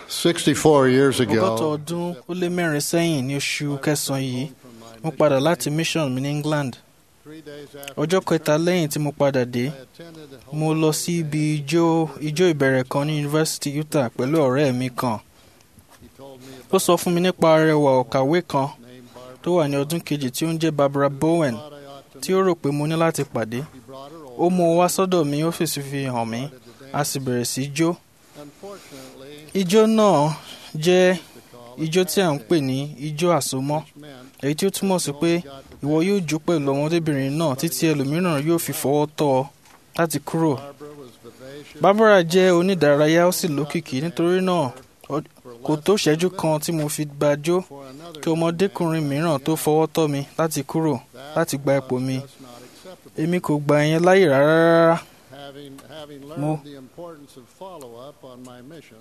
64 years ọgọ́ta ago, ọdún ó lé mẹ́rin sẹ́yìn ní oṣù kẹsàn-án yìí mo padà láti mission mi ní England three days after ọjọ́ kẹta lẹ́yìn tí mo padà dé I attended a mo lọ sí ibi ijó ijó ìbẹ̀rẹ̀ kan ní University Utah pẹ̀lú ọ̀rẹ́ mi kan he told me ó sọ fún mi nípa arẹwà ọ̀kàwé kan named Barbara. tó wà ní ọdún kejì tí ó ń jẹ́ Barbara Bowen Thought I ought to tí ó rò pé mo ní láti pàdé He brought her ó over. mú un wá sọ́dọ̀ mi ó fèsì fi hàn mí started to a dance. sì bẹ̀rẹ̀ sí í jó Unfortunately, ijó náà jẹ́ to call ijó it tí à ń tap pè ní ijó àsomọ́ dance meant èyí tí ó túmọ̀ sí pé you got to ìwọ yóò jó pẹ̀lú ọmọdébìnrin náà títí ẹlòmíràn yóò fi fọwọ́ tọ́ ọ láti kúrò. Barbara was vivacious Barbara jẹ́ onídàárayá ó sì lókìkí nítorí náà for kò less tó than ṣẹ́jú a kan minute tí mo fi bá jó for another kí ọmọdékùnrin young man mìíràn tó to fọwọ́ tọ́ mi láti kúrò That láti gba ipò was mi. just not acceptable. èmi kò gba ìyẹn láyè rárá rárá. Having, having Mo- learned the importance of follow-up on my mission,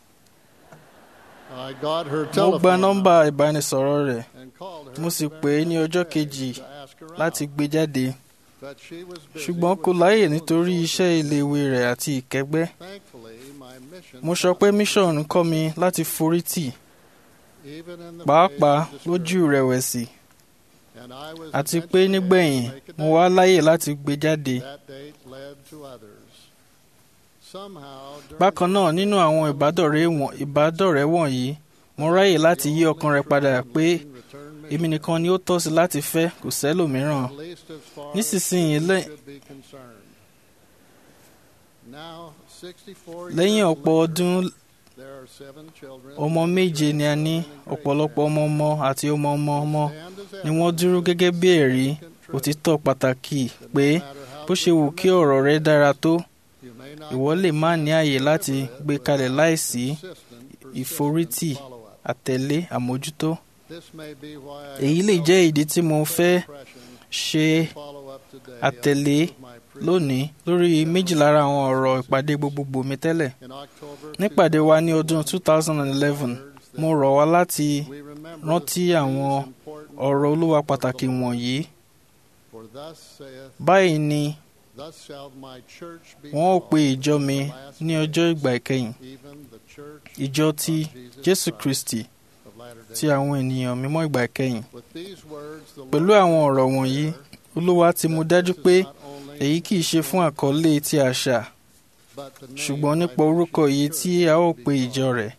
I got her mo telephone gba nọ́mbà number ìbánisọ̀rọ̀ rẹ̀ and called her mo sì the pè é very ní next ọjọ́ day kejì to ask her láti out. gbé jáde But she was busy ṣùgbọ́n kò with láyè school and nítorí social iṣẹ́ iléèwé rẹ̀ àti ìkẹ́gbẹ́. Thankfully, my mission mo sọ pé mission ń kọ́ mi láti forí tì even in the pàápàá face of lójú discouragement, ìrẹ̀wẹ̀sì and I was àti pé eventually able to nígbẹ̀yìn make a mo date. wá láyè láti gbé jáde. That date led to others. Somehow, during bákan náà the nínú àwọn ìbádọ̀rẹ́ wọ̀n- ìbádọ̀rẹ́ wọ̀nyí mo ráyè láti yí ọkàn rẹ̀ padà pé return èmi nìkan ni ó tọ́ sí láti fẹ́ kò sẹ́lòmíràn. at least as far Nísinsìnyí, as lẹ́- should be concerned. Now, 64 lẹ́yìn years ọ̀pọ̀ later, ọdún there are seven children ọmọ méje ni a ní ọ̀pọ̀lọpọ̀ ọmọ ọmọ àti ọmọ ọmọ ọmọ ni wọ́n dúró gẹ́gẹ́ bí ẹ̀rí òtítọ́ pàtàkì pé bó ṣe wù kí ọ̀rọ̀ rẹ dára tó ìwọ lè má ní àyè láti gbé kalẹ̀ láìsí ìforítì àtẹ̀lé àmójútó. èyí lè jẹ́ ìdí tí mo fẹ́ ṣe àtẹ̀lé lónìí lórí méjì lára àwọn ọ̀rọ̀ ìpàdé gbogbogbò mi tẹ́lẹ̀. nípàdé wa ní ọdún 2011 mo rọ̀ wá láti rántí àwọn ọ̀rọ̀ olúwa pàtàkì wọ̀nyí. báyìí ni wọ́n ó pe ìjọ mi ní ọjọ́ ìgbà ìkẹyìn ìjọ ti jésù kristi ti àwọn ènìyàn mímọ́ ìgbà ìkẹyìn. pẹ̀lú àwọn ọ̀rọ̀ wọ̀nyí olúwa ti mú dájú pé èyí kì í ṣe fún àkọlé ti àṣà ṣùgbọ́n nípa orúkọ yìí tí a ó pe ìjọ rẹ̀.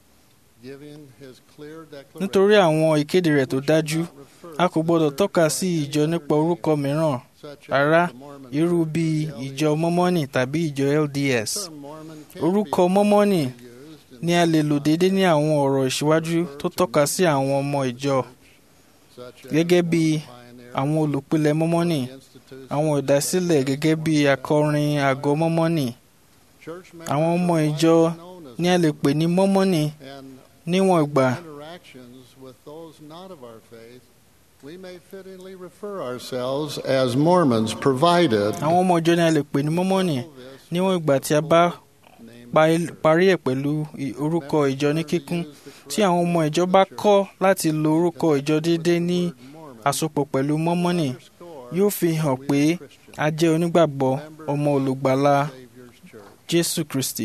nítorí àwọn ìkéde rẹ̀ tó dájú a kò gbọdọ̀ tọ́ka sí ìjọ nípa orúkọ mìíràn rárá irú bíi ìjọ mọ́mọ́nì tàbí ìjọ LDS. orúkọ mọ́mọ́nì ni a lè lò déédé ní àwọn ọ̀rọ̀ ìṣíwájú tó tọ́ka sí àwọn ọmọ ìjọ gẹ́gẹ́ bí àwọn olùpilẹ̀ mọ́mọ́nì àwọn ìdásílẹ̀ gẹ́gẹ́ bí akọrin àgọ́ mọ́mọ́nì àwọn ọmọ ìjọ ni a lè pè ní mọ́mọ́nì níwọ̀n ìgbà We may fittingly refer ourselves as Mormons, provided àwọn ọmọ ìjọ ni a lè pè ní mọ́mọ́nì níwọ̀n ìgbà tí a bá parí ẹ̀ pẹ̀lú orúkọ ìjọ ní kíkún tí àwọn ọmọ ìjọ bá kọ̀ láti lo orúkọ ìjọ déédé ní àsopọ̀ pẹ̀lú mọ́mọ́nì yóò fi hàn pé a jẹ́ onígbàgbọ́ ọmọ olùgbàlà Jésù Kristi.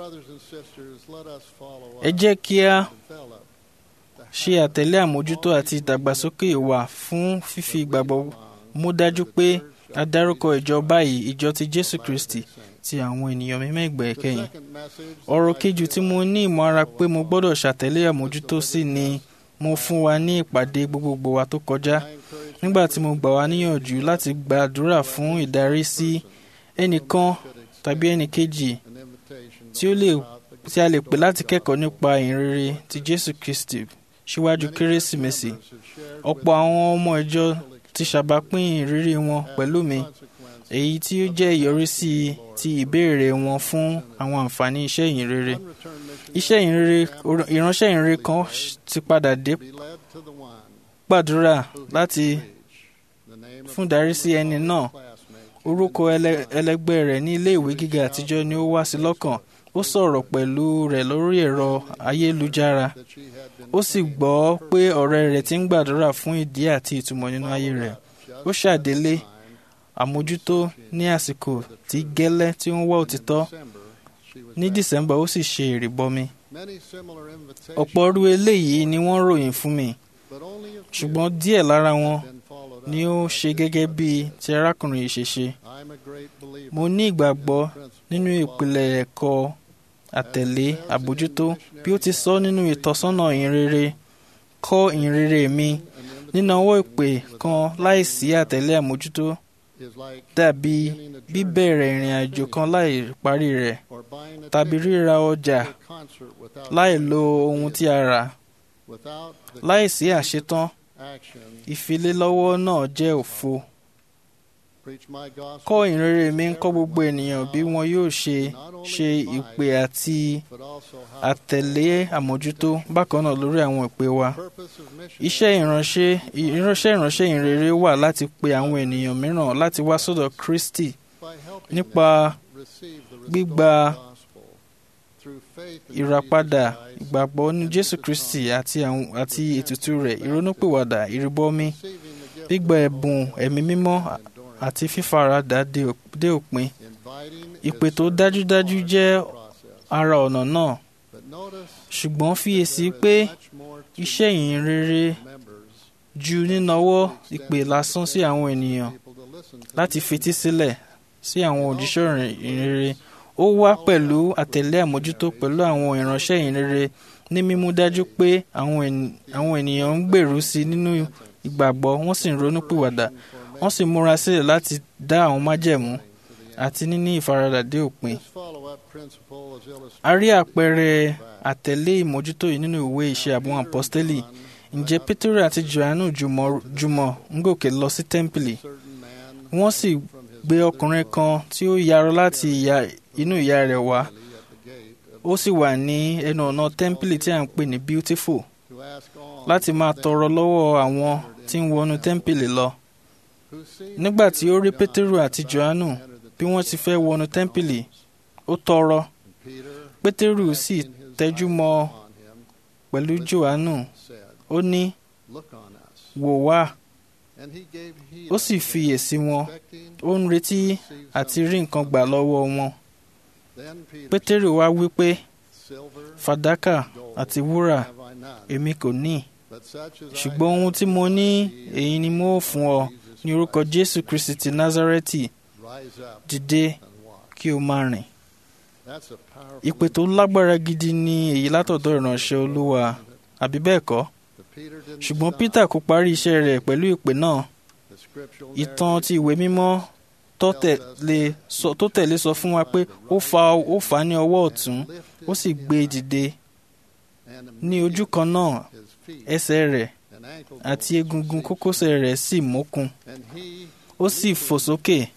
ẹ jẹ́ kí a ṣe àtẹ̀lé àmójútó àti ìdàgbàsókè wa fún fífi ìgbàgbọ́ mú dájú pé a dárúkọ ìjọ báyìí ìjọ ti Jésù Kristi ti àwọn ènìyàn mímọ́ ìgbà ìkẹyìn. ọ̀rọ̀ kejì tí mo ní ìmọ̀ ara pé mo gbọ́dọ̀ ṣàtẹ̀lé àmójútó sí ni mo fún wa ní ìpàdé gbogbogbò wa tó kọjá nígbà tí mo gbà wá níyànjú láti gbàdúrà fún ìdarí sí ẹnìkan tàbí ẹnìkejì tí ó lè tí a lè pè láti kẹ́kọ̀ọ́ nípa ìhìnrere ti Jésù Kristi síwájú kérésìmesì ọ̀pọ̀ àwọn ọmọ ìjọ ti ṣàbápín ìrírí wọn pẹ̀lú mi èyí tí ó jẹ́ ìyọrísí ti ìbéèrè wọn fún àwọn àǹfààní iṣẹ́ ìhìnrere iṣẹ́ ìhìnrere ìránṣẹ́ ìhìnrere kan ti padà dé gbàdúrà láti fún darí sí ẹni náà orúkọ ẹlẹgbẹ́ rẹ̀ ní ilé ìwé gíga àtijọ́ ni ó wá sí lọ́kàn ó sọ̀rọ̀ pẹ̀lú rẹ̀ lórí ẹ̀rọ ayélujára ó sì gbọ́ pé ọ̀rẹ́ rẹ̀ ti ń gbàdúrà fún ìdí àti ìtumọ̀ nínú ayé rẹ̀ ó ṣàdélé àmójútó ní àsìkò tí gẹ́lẹ́ tí ó ń wá òtítọ́ ní December ó sì ṣe ìrìbọmi Many similar invitations, ọ̀pọ̀ irú eléyìí ni wọ́n ròyìn fún mi but only a few ṣùgbọ́n díẹ̀ lára wọn have been followed up. ni ó ṣe gẹ́gẹ́ bí ti arákùnrin yìí ṣe ṣe I'm a great believer mo ní ìgbàgbọ́ in the principle nínú of ìpìlẹ̀ ẹ̀kọ́ àtẹ̀lé àbójútó bí ó ti sọ nínú ìtọ́sọ́nà ìhìnrere kọ́ ìhìnrere mi nínáwó ìpè kan láìsí àtẹ̀lé àmójútó is like dàbí beginning a journey bíbẹ̀rẹ̀ ìrìn àjò kan láì parí rẹ̀ or buying a tàbí ticket ríra ọjà to a concert without láì lo ohun tí a rà without the láìsí àṣetán action ìfilélọ́wọ́ náà jẹ́ òfo preach my gospel kọ́ ìhìnrere mi ń kọ́ gbogbo ènìyàn bí wọn yóò ṣe ṣe ìpè àti but also how àtẹ̀lé àmójútó bákan náà lórí àwọn ìpè wa purpose of mission iṣẹ́ ìránṣẹ́ ìránṣẹ́ ìránṣẹ́ ìrere wà láti pe àwọn ènìyàn mìíràn láti wá sọ́dọ̀ Kristi by helping nípa them receive the gbígba restored gospel through faith in ìràpadà Jesus Christ, ìgbàgbọ́ ní Jésù Kristi àti àwọn àti ètùtù rẹ̀ ìrònúpìwàdà ìrìbọmi receiving the gift gbígba of ẹ̀bùn ẹ̀mí mímọ́ endurance, àti fífaradà dé òp- dé òpin inviting ìpè is tó certainly dájúdájú part jẹ́ of the process. ara ọ̀nà náà But notice ṣùgbọ́n fiyèsí there is pé much more to iṣẹ́ ìhìnrere members ju nínáwó ìpè lásán sí àwọn ènìyàn people to listen to láti them. fetí sílẹ̀ sí àwọn òjíṣẹ́ ìhìnrere ó wá pẹ̀lú àtẹ̀lé àmójútó pẹ̀lú àwọn ìránṣẹ́ ìhìnrere ní mímú dájú pé àwọn ènì- àwọn ènìyàn ń gbèrú sí i nínú ìgbàgbọ́ wọ́n sì ń ronú pìwàdà wọ́n sì múra sílẹ̀ láti dá àwọn májẹ̀mú àti níní ìfaradà dé òpin. This follow-up principle is illustrated a rí àpẹẹrẹ àtẹ̀lé ìmójútó yìí nínú ìwé ìṣe àwọn àpọ́stélì ǹjẹ́ pétérù àti johannu jùmọ̀ jùmọ̀ ń gòkè lọ sí tẹ́ḿpìlì certain man wọ́n sì gbé ọkùnrin kan tí ó yarọ láti ìyá- inú ìyá rẹ̀ wá at the gate of- ó sì wà ní ẹnu ọ̀nà tẹ́ḿpìlì tí à ń pè ní beautiful to ask all láti máa tọrọ lọ́wọ́ àwọn tí ń wọnú tẹ́ḿpìlì lọ who see nígbà tí ó rí pétérù àti johannu bí wọ́n ti fẹ́ wọnú tẹ́ḿpìlì ó tọrọ Peter pétérù sì casting his tẹ́jú eyes mọ́ upon him, pẹ̀lú johannu said, ó ní Look on us. wò wá And he gave heed ó sì unto them, fiyèsí wọn expecting ó ń retí to receive àti something rí nǹkan from gbà them. lọ́wọ́ wọn Then Peter pétérù wá wí pé said, Silver fàdákà and gold àti wúrà have I none, èmi kò ní but such as I ṣùgbọ́n ohun have tí mo ní give thee èyí ni mo ó fún ọ Jesus ní orúkọ Christ. jésù kristi ti nazareti Rise up dìde and walk. kí o máa rìn That's a powerful ìpè tó lágbára gidi ni èyí látọ̀dọ̀ ìránṣẹ́ olúwa àbí bẹ́ẹ̀ kọ́ But Peter didn't ṣùgbọ́n stop. peter kò parí iṣẹ́ rẹ̀ pẹ̀lú ìpè náà The scriptural ìtàn narrative ti ìwé mímọ́ tó tẹ̀lé sọ- tó tẹ̀lé sọ fún wa pé ó fa ó fà á ní ọwọ́ ọ̀tún lifted ó sì gbé e dìde and ní ojú kan náà his feet ẹsẹ̀ rẹ̀ and ankle àti bones egungun ceased. kókósẹ̀ rẹ̀ sì mókun And he ó sì fò sókè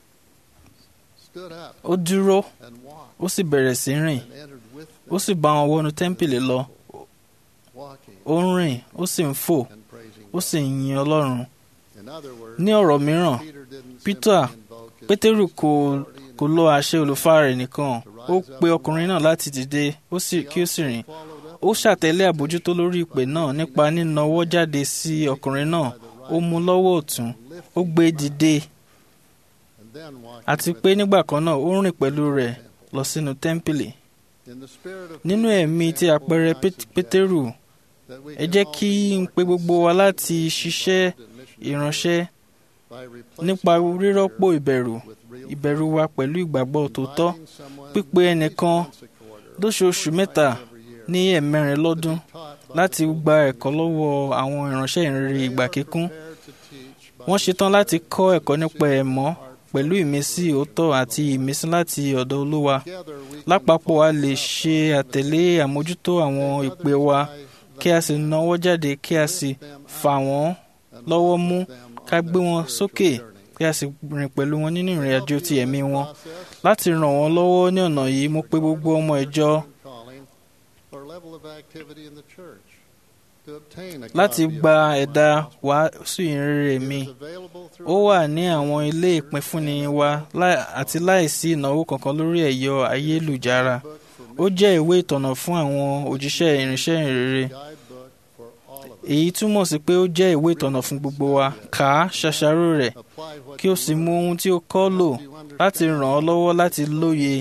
stood up ó dúró and walked ó sì bẹ̀rẹ̀ sí rìn and entered with them, ó sì bá wọn wọnú tẹ́ḿpìlì lọ walking ó ń rìn ó sì ń fò and praising ó sì ń yin ọlọ́run In other words, ní ọ̀rọ̀ mìíràn Peter didn't Peter, simply invoke his pétérù kò authority in kò lo àṣẹ olùfà rẹ̀ nìkan ó pe ọkùnrin náà láti dìde ó sì kí ó sì rìn followed up ó ṣàtẹ̀lé àbójútó lórí ìpè náà nípa nínawọ́ jáde sí ọkùnrin náà ó mú lọ́wọ́ ọ̀tún ó gbé e dìde and then walking àti with pé him nígbà kan náà ó rìn pẹ̀lú rẹ̀ lọ sínú tẹ́ḿpìlì in the spirit of nínú Peter's ẹ̀mí ti example, àpẹẹrẹ I Pét- suggest pétérù that we ẹ can jẹ́ all kí be n more pe gbogbo wa láti consistent ṣiṣẹ́ in missionary ìránṣẹ́ by replacing nípa our rírọ́pò fear ìbẹ̀rù with real ìbẹ̀rù wa pẹ̀lú ìgbàgbọ́ tòótọ́ inviting someone pípe at least ẹnìkan once a quarter, lóṣooṣù or mẹ́ta twice every year, ní ẹ̀mẹrin to lọ́dún be taught by láti the gba Holy ẹ̀kọ́ Spirit. lọ́wọ́ àwọn ìránṣẹ́ ìrere They ìgbà are kíkún prepared to teach by wọ́n the ṣetán láti Spirit kọ́ ẹ̀kọ́ to nípa seek ẹ̀mọ́ the heart pẹ̀lú from ìmísí the òótọ́ Lord. àti ìmísí láti ọ̀dọ̀ olúwa Together we can lápapọ̀ a follow lè up ṣe on the àtẹ̀lé àmójútó àwọn Take ìpè others wa by the kí a sì hand, nawọ́ jáde kí a sì lift them fà out, wọ́n and lọ́wọ́ walk mú with them on ká their gbé wọn spiritual sókè journey. kí a sì rìn pẹ̀lú wọn nínú ìrìn Help àjò you ti in ẹ̀mí this wọn process, láti ràn wọ́n lọ́wọ́ ní ọ̀nà yìí mo pe gbogbo ọmọ ìjọ calling or level of activity in the church to obtain a láti copy of gba the ẹ̀dá gospel. wàásù ìrere It mi is available through ó our wà ní website, àwọn ilé ìpínfúnni wa láì- àti láìsí ìnáwó kankan lórí ẹ̀yọ ayélujára book ó for jẹ́ ìwé ìtọ̀nà fún àwọn òjíṣẹ́ ìrìnsẹ́ ìrere guidebook for all of us. èyí túmọ̀ sí pé ó jẹ́ ìwé ìtọ̀nà fún gbogbo wa kà á ṣàṣàrò rẹ̀ Apply what kí o you sì learn. mú ohun tí o kọ́ lò Help you láti understand ràn ọ́ lọ́wọ́ láti lóye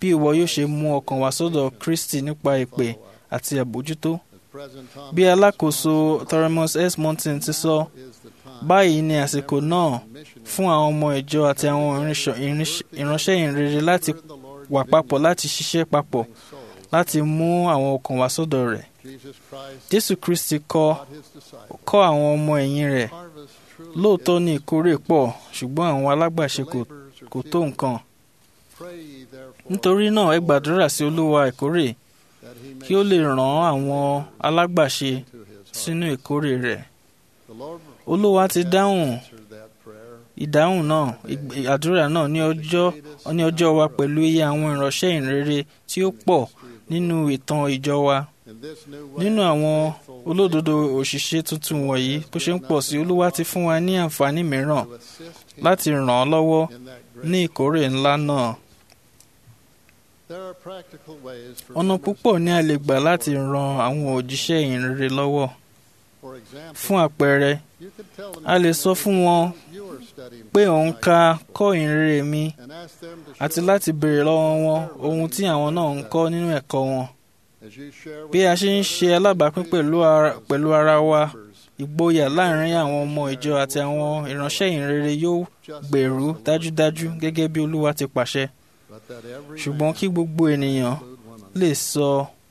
bí ìwọ yóò ṣe mú ọkàn wá sọ́dọ̀ Kristi nípa ìpè àti àbójútó. Bí alákòóso Thoremus S. Monson ti sọ, báyìí ni àsìkò náà fún àwọn ọmọ ìjọ àti àwọn ìránṣẹ́ ìhìnrere láti wà papọ̀ láti ṣiṣẹ́ papọ̀ láti mú àwọn ọkàn wá sọ́dọ̀ rẹ̀. Jésù Kristi kọ́ kọ́ àwọn ọmọ ẹ̀yìn rẹ̀ lóòótọ́ ní ìkórè pọ̀ ṣùgbọ́n àwọn alágbàṣe kò tó nǹkan. Nítorí náà ẹ gbàdúrà sí Olúwa ìkórè kí ó lè rán àwọn alágbàṣe sínú ìkórè rẹ̀. Olúwa ti dáhùn ìdáhùn náà àdúrà náà ní ọjọ́ ní ọjọ́ wa pẹ̀lú iye àwọn ìránṣẹ́ ìrere tí ó pọ̀ nínú ìtàn ìjọ wa. Nínú àwọn olódodo òṣìṣẹ́ tuntun wọ̀nyí bó ṣe ń pọ̀ sí Olúwa ti fún wa ní àǹfààní mìíràn láti ràn án lọ́wọ́ ní ìkórè ńlá náà. Ọ̀nà púpọ̀ ni a lè gbà láti ran àwọn òjíṣẹ́ ìhìnrere lọ́wọ́. Fún àpẹẹrẹ, a lè sọ fún wọn pé òun ka kọ́ ìhìnrere mi àti láti béèrè lọ́wọ́ wọn ohun tí àwọn náà ń kọ́ nínú ẹ̀kọ́ wọn. Bí a ṣe ń ṣe alábàápín pẹ̀lú ara wa, ìgboyà láàrin àwọn ọmọ ìjọ àti àwọn ìránṣẹ́ ìhìnrere yóò gbèrú dájúdájú gẹ́gẹ́ bí Olúwa ti pàṣẹ. Ṣùgbọ́n kí gbogbo ènìyàn lè sọ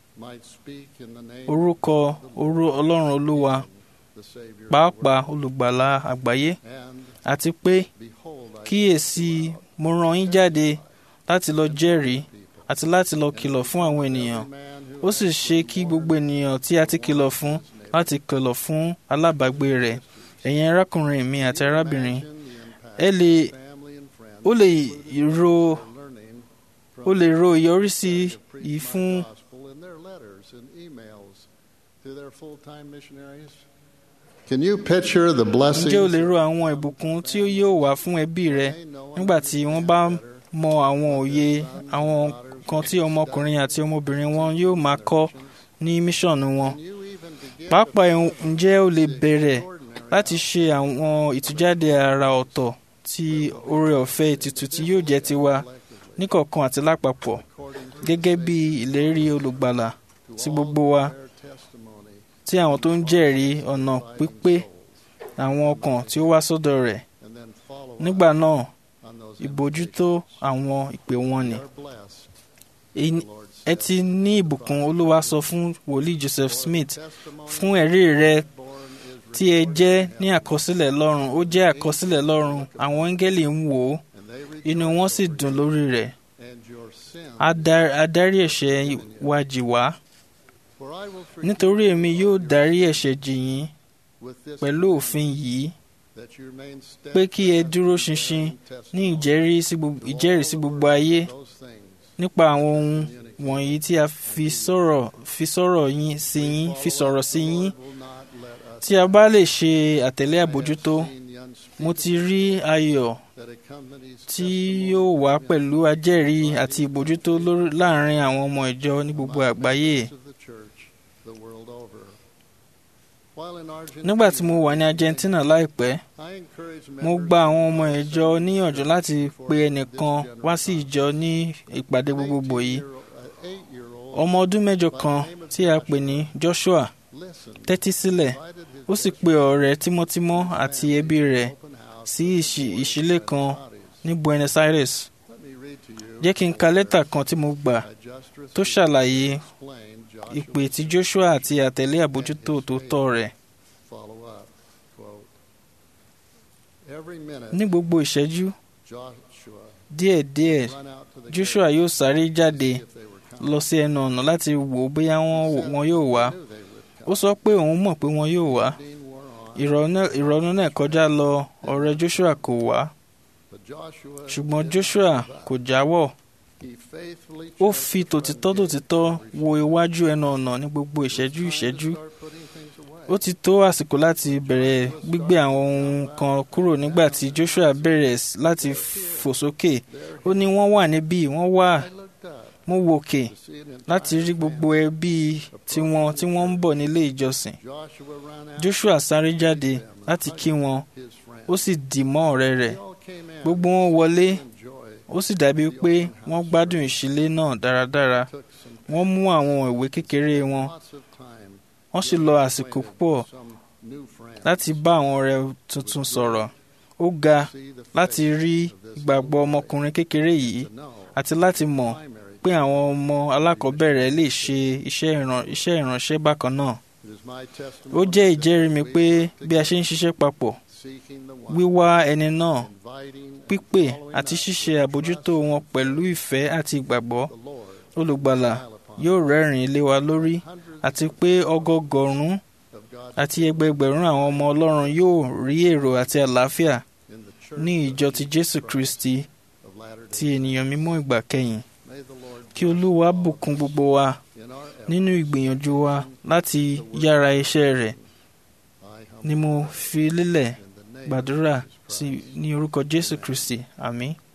orúkọ Ọlọ́run Olúwa pàápàá olùgbàlà àgbáyé àti pé kíyèsí mo rán yín jáde láti lọ jẹ́rìí àti láti lọ kìlọ̀ fún àwọn ènìyàn ó sì ṣe kí gbogbo ènìyàn tí a ti kìlọ̀ fún láti kìlọ̀ fún alábàágbé rẹ̀ ẹ̀yin arákùnrin mi àti arábìnrin ẹ lè ó lè ro ó lè ro ìyọrísí yìí fún. Can you picture the blessings? ǹjẹ́ o lè ro àwọn ìbùkún tí ó yóò wá fún ẹbí rẹ nígbà tí wọ́n bá mọ àwọn òye àwọn nǹkan tí ọmọkùnrin àti ọmọbìnrin wọn yóò máa kọ́ ní míṣọ̀nù wọn. pàápàá ǹjẹ́ o lè bẹ̀rẹ̀ láti ṣe àwọn ìtújáde àrà ọ̀tọ̀ tí oore ọ̀fẹ́ ètùtù tí yóò jẹ́ tiwa níkọ̀ọ̀kan àti lápapọ̀ gẹ́gẹ́ bí ìlérí olùgbàlà sí gbogbo wa tí àwọn tó ń jẹ́rìí ọ̀nà pípé àwọn ọkàn tí ó wá sọ́dọ̀ rẹ̀ nígbà náà ìbójútó àwọn ìpè wọn ni. ẹ ti ní ìbùkún Olúwa sọ fún wòlíì Joseph Smith fún ẹ̀rí rẹ tí ẹ jẹ́ ní àkọsílẹ̀ lọ́run ó jẹ́ àkọsílẹ̀ lọ́run àwọn áńgẹ́lì ń wò ó inú wọn sì dùn lórí rẹ̀ adarí ẹ̀ṣẹ̀ wa jì wá nítorí èmi yóò dárí ẹ̀ṣẹ̀ jì yín pẹ̀lú òfin yìí pé kí ẹ dúró ṣinṣin ní ìjẹ́rìí sí gbogbo ayé nípa àwọn ohun wọ̀nyí tí a fi sọ̀rọ̀ fi sọ̀rọ̀ yín sí yín fi sọ̀rọ̀ sí yín tí a bá lè ṣe àtẹ̀lé àbójútó mo ti rí ayọ̀ tí yóò wá pẹ̀lú ajẹ́rìí àti ìbójútó láàrin àwọn ọmọ ìjọ ní gbogbo àgbáyé. Nígbà tí mo wà ní Argentina láìpẹ́, mo gba àwọn ọmọ ìjọ níyànjú láti pe ẹnìkan wá sí ìjọ ní ìpàdé gbogbogbò yìí. Ọmọ ọdún mẹ́jọ kan tí a pè ní Joshua tẹ́tí sílẹ̀ ó sì pe ọ̀rẹ́ tímọ́tímọ́ àti ẹbí rẹ̀ sí ìṣílé kan ní Buenos Aires. Jẹ́ kí n ka lẹ́tà kan tí mo gbà tó ṣàlàyé ìpè tí Joshua àti àtẹ̀lé àbójútó tòótọ́ rẹ̀. Ní gbogbo ìṣẹ́jú díẹ̀díẹ̀ Joshua yóò sáré jáde lọ sí ẹnu ọ̀nà láti wò bóyá wọn yóò wá. Ó sọ pé òun mọ̀ pé wọn yóò wá. Ìrọ̀nù náà kọjá lọ ọ̀rẹ́ Joshua kò wá. Ṣùgbọ́n Joshua kò jáwọ́ ó fi tòtítọ́ tòtítọ́ wo iwájú ẹnu ọ̀nà ní gbogbo ìṣẹ́jú ìṣẹ́jú ó ti tó àsìkò láti bẹ̀rẹ̀ gbígbé àwọn ohun kan kúrò nígbà tí Joshua bẹ̀rẹ̀ láti fò sókè ó ní wọ́n wà níbí wọ́n wà mo wòkè láti rí gbogbo ẹbí tiwọn tí wọ́n ń bọ̀ nílé ìjọsìn Joshua sáré jáde láti kí wọn ó sì dì mọ́ ọ̀rẹ́ rẹ̀ gbogbo wọn wọlé ó sì dàbí pé wọ́n gbádùn ìṣílé náà dáradára took some wọ́n mú àwọn ìwé kékeré wọn lots of time wọ́n sì lọ àsìkò púpọ̀ some new friends láti bá àwọn ọ̀rẹ́ tuntun sọ̀rọ̀ ó ga see the láti rí ìgbàgbọ́ ọmọkùnrin kékeré yìí to know àti láti mọ̀ primary pé àwọn ọmọ alákọ̀ọ́bẹ̀rẹ̀ lè ṣe iṣẹ́ ìran- iṣẹ́ ìránṣẹ́ bákan náà it is my ó testimony jẹ́ that ìjẹ́rìí mi we pé work bí a ṣe ń ṣiṣẹ́ papọ̀ seeking the one, wíwá ẹni náà inviting and pípè following àti up ṣíṣe with àbójútó trust wọn pẹ̀lú ìfẹ́ àti ìgbàgbọ́ the Lord olùgbàlà smile upon yóò rẹ́rìn-ín lé wa lórí hundreds àti pé ọgọgọ̀rún of God's àti ẹgbẹgbẹ̀rún àwọn ọmọ Ọlọ́run yóò rí èrò àti àlàáfíà in the church ní of ìjọ ti Jesus Jésù Christ Kristi of Latter-day ti ènìyàn mímọ́ ìgbà kẹyìn May the Lord kí Olúwa bùkún gbogbo wa in our effort, nínú ìgbìyànjú wa láti yára iṣẹ́ rẹ̀ I ni mo fi lélẹ̀ in the name gbàdúrà of Jesus sí Christ. ní orúkọ Jésù Kristi àmín.